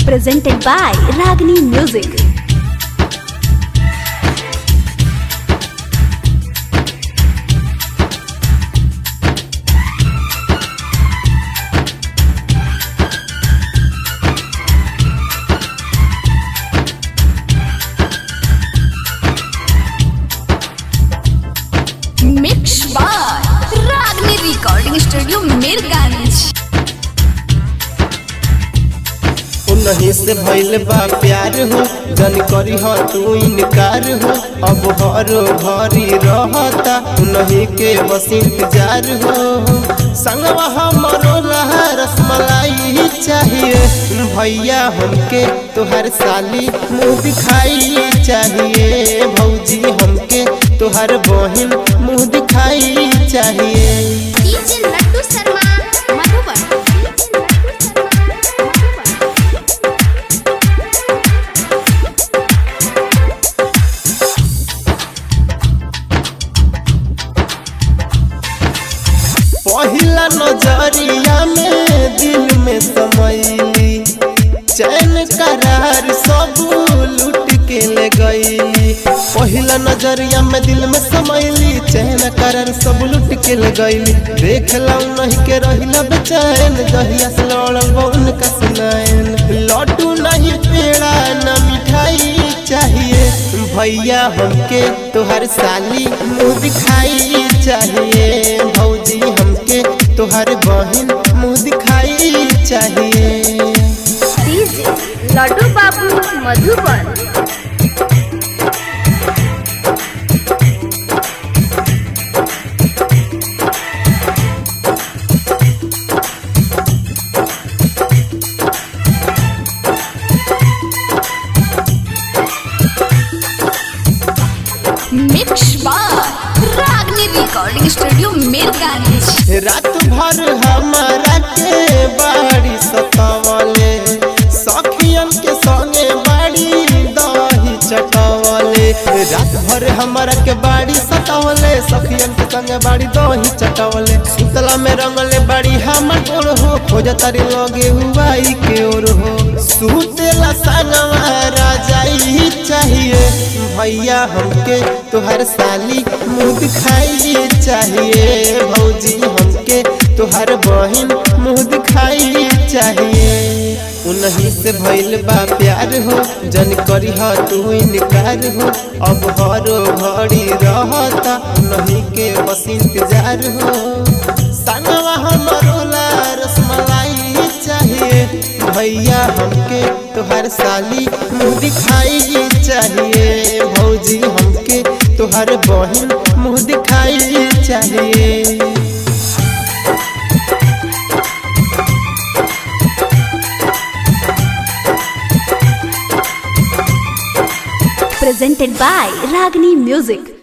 presented by Ragini Music. Mix by Ragini recording studio Mirganj उन्हीं से भइल बा प्यार हो जन करी हो तू इनकार हो अब हरो भरी रहता उन्हीं के बस इंतजार हो संगवा हमरो रहा रसमलाई चाहिए भैया हमके तोहर साली मुँह दिखाई चाहिए भौजी हमके तोहर बहिन मुँह दिखाई चाहिए डीजे लड्डू शर्मा मधुबन पहिला नजरिया में दिल में समैली चैन करार सब लूट के ले गईली पहिला नजरिया में दिल में समैली चैन करार सब लूट के ले गईली देख लऊ नहीं के रहिला बेचैन दहिया से लड़ल बउन का सुनायन लड्डू नहीं पेड़ा न मिठाई चाहिए भैया हमके तोहर साली मुँह दिखाई चाहिए भौजी हमके तोहर बहिन मुँह दिखाई चाहिए DJ लड्डू बाबू Madhuban mix by Ragini recording studio Mirganj रात भर हमारा के बाड़ी सतावले सखियन के संगे बाड़ी दही चटावले रात भर हमारा के बाड़ी सतावले सखियन के संगे बाड़ी दही चटावले सुतला में रंगले बाड़ी हमर गोर हो खोज तारी लगे हुआई के ओर हो सुतेला संगवा राजाई चाहिए भैया हमके तोहर साली मुँह दिखाई चाहिए भौजी हमके तोहर बहिन मुँह दिखाई चाहिए उन्हीं से भइल बा प्यार हो जन करी हो तू इनकार हो अब हरो घड़ी रहता उन्हीं के बस इंतजार हो संगवा हमरो ला रसमलाई चाहिए भैया हमके तोहर साली मुँह दिखाई चाहिए भौजी हमके तोहर बहिन मुँह दिखाई चाहिए presented by Ragini Music.